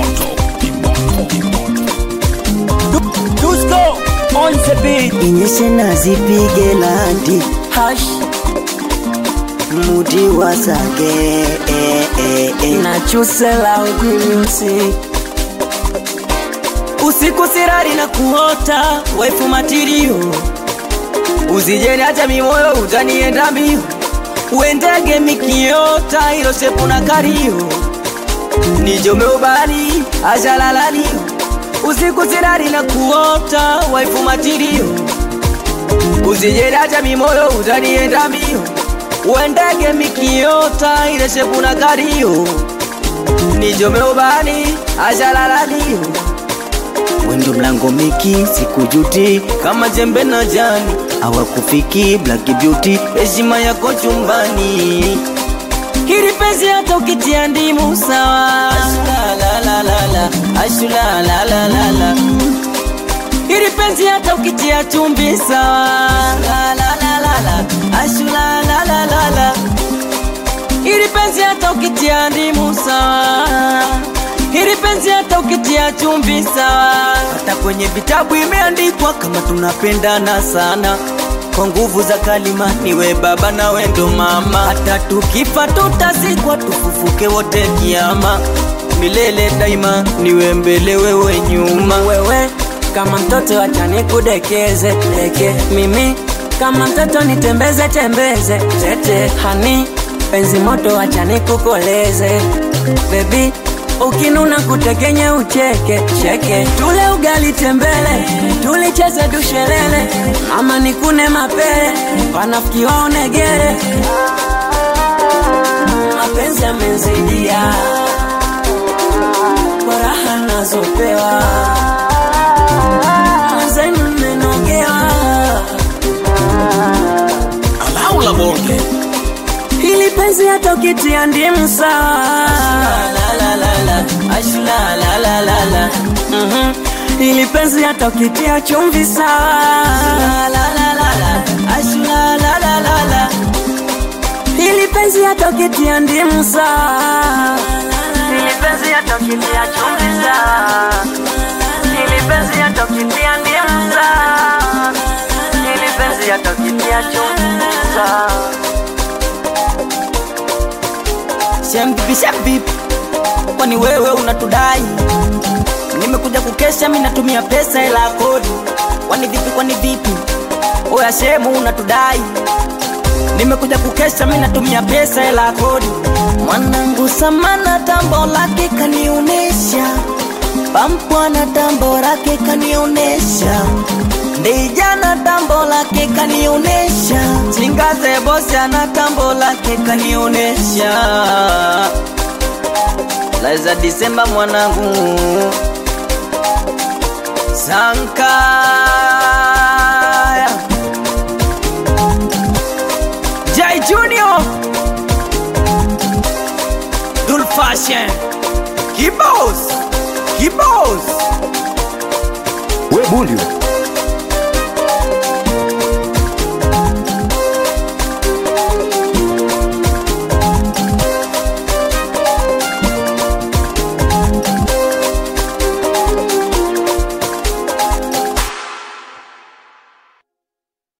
Dusko on the beat. inyeshe na zipige landi Hash muti wasage eh, eh, eh. na chusela udimusi usiku sirari na kuota waifu matirio uzijeni hata mimoyo utanienda mbio uendege mikiota ilo shepu na kario nijome ubani ajalalani usiku sirari na kuota waifu matirio uzijeni hata mimoyo utanienda mbio uendege mikiota ile shepu na kario nijome ubani ajalalani wendo mlango miki sikujuti kama jembe na jani awakufiki black beauty heshima yako chumbani hili penzi hata ukitia ndimu sawa Ashulalalalala, ashulalalalala. hili penzi hata ukitia chumvi sawa Ashulalalalala, ashulalalalala. hili penzi hata ukitia ndimu sawa hili penzi hata ukitia chumvi sawa hata kwenye vitabu imeandikwa kama tunapendana sana kwa nguvu za kalima niwe baba na wendo mama hata tukifa tutazikwa tufufuke wote kiama milele daima niwe mbele wewe nyuma wewe kama mtoto acha nikudekeze deke mimi kama mtoto nitembeze tembeze tete hani penzi moto acha nikukoleze bebi ukinuna kutekenye ucheke cheke tule ugali tembele tulicheze dushelele mama nikune mapele wanafiki waonegere mapenzi amenzidia furaha nazopewa zenu mmenogewa alaula bonge hili penzi hata ukitia ndimu sawa ashulalalalala Mhm. hili penzi hata ukitia chumvi sawa ashulalalalala hili penzi hata ukitia ndimu sawa hili penzi hata ukitia chumvi sawa hili penzi hata ukitia ndimu sawa hili penzi hata ukitia chumvi sawa Shembipi shembipi, kwani wewe unatudai? Nimekuja kukesha, mi natumia pesa hela ya kodi. Kwani vipi, kwani vipi? Oya shemu unatudai? Nimekuja kukesha, mi natumia pesa hela ya kodi. Mwanangu samana tambo lake kanionesha, pampwana tambo lake kanionesha Ndijana tambo lake kanionesha, Chingaze bosi ana tambo lake kanionesha. Laiza Disemba mwanangu Sankaya Jai Junior Dul Fashion Kibos Kibos we bundi we.